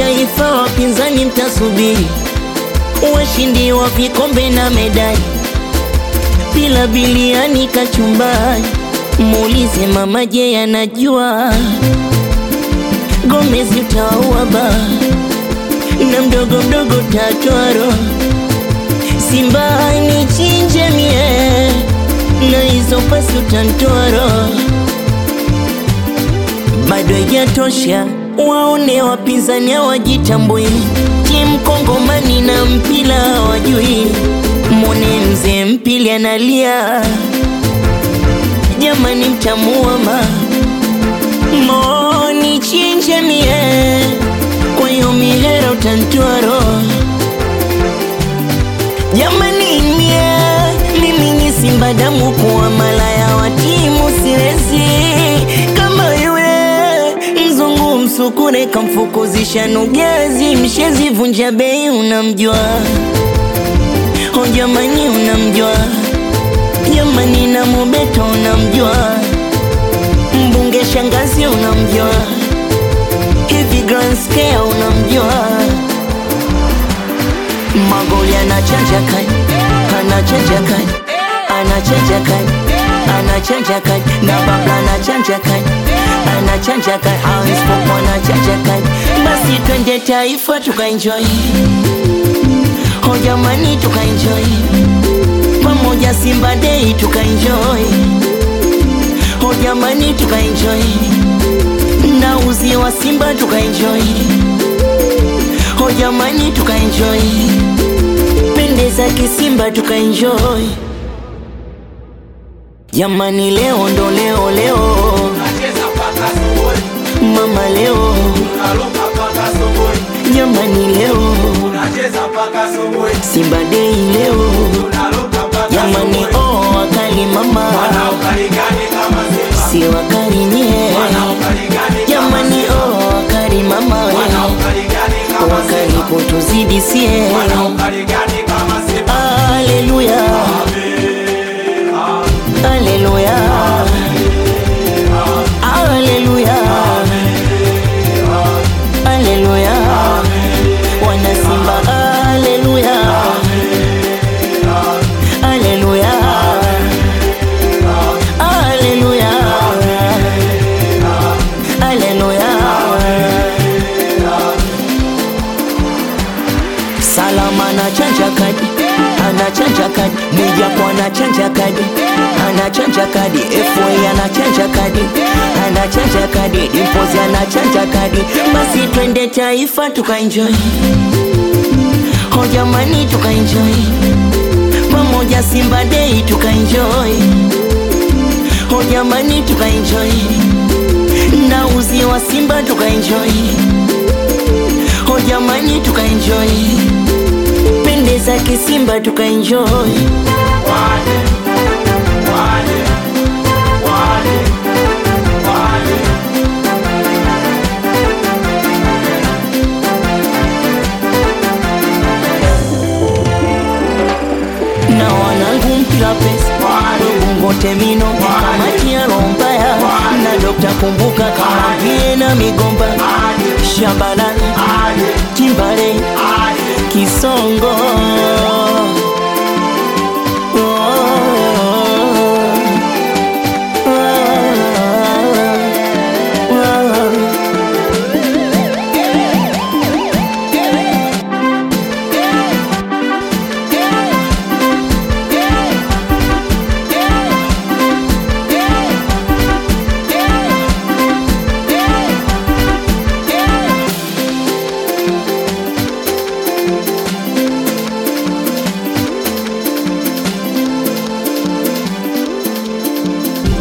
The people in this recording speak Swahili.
taifa, wapinzani mtasubiri, washindi wa vikombe na medali, bila biliani kachumbari. Muulize mama, je, anajua Gomez utaua ba na mdogo mdogo tatwaro Simba ni chinje mie na hizo pasi utantwaro bado haijatosha, waone wapinzani hawajitambui, timu Kongomani na mpila hawajui. Mwone mzee mpili analia, jamani, mtamuama moni chinje mie, kwa hiyo mihera utantwaro jamani, mie mimi ni Simba damu kuwa malaya wa timu siwezi kama yule mzungu msukure kamfukuzisha nugezi mshezi vunja bei unamjua o jamani unamjua jamani na mubeto unamjua mbunge shangazi unamjua hivi grand scale unamjua magoli anachanja kani anachanja kani anachanja kani anachanja kani na babla anachanja kani anachanja kani hawispopo anachanja kani basi twende taifa tukaenjoy ho jamani tukaenjoy pamoja Simba Day tukaenjoy ho jamani tukaenjoy na uzi wa Simba tukaenjoy ho jamani tukaenjoy pendeza kisimba tukaenjoy jamani leo ndo leo leo Tunacheza mpaka asubuhi, mama leo tunaruka mpaka asubuhi, jamani leo tunacheza mpaka asubuhi, Simba Day leo tunaruka mpaka jamani asubuhi. oh wakali mama Wanaokarigani kama Simba, si wakali nyie wanaokarigani kama jamani Simba, oh wakali mama we wanaokarigani kama wakali Simba, kutuzidi sie wanaokarigani kama Simba. Haleluya Haleluya Haleluya Haleluya Wana Simba Haleluya Haleluya Haleluya Haleluya Salama anachanja kadi, anachanja kadi, Mwijaku anachanja kadi, anachanja kadi, FA anachanja kadi, anachanja kadi, Dimpozi anachanja kadi. Basi twende taifa tukaenjoy, ho jamani tukaenjoy, pamoja Simba Day tukaenjoy, ho jamani tukaenjoy, na uzi wa Simba tukaenjoy, ho jamani tukaenjoy pendeza kisimba tukaenjoy Wale, wale, wale, wale. na wanangu mpila pesa wegungote mino kamati ya rombaya na dokta kumbuka kama vie na migomba shabalala Ale, kimbale ale, kisongo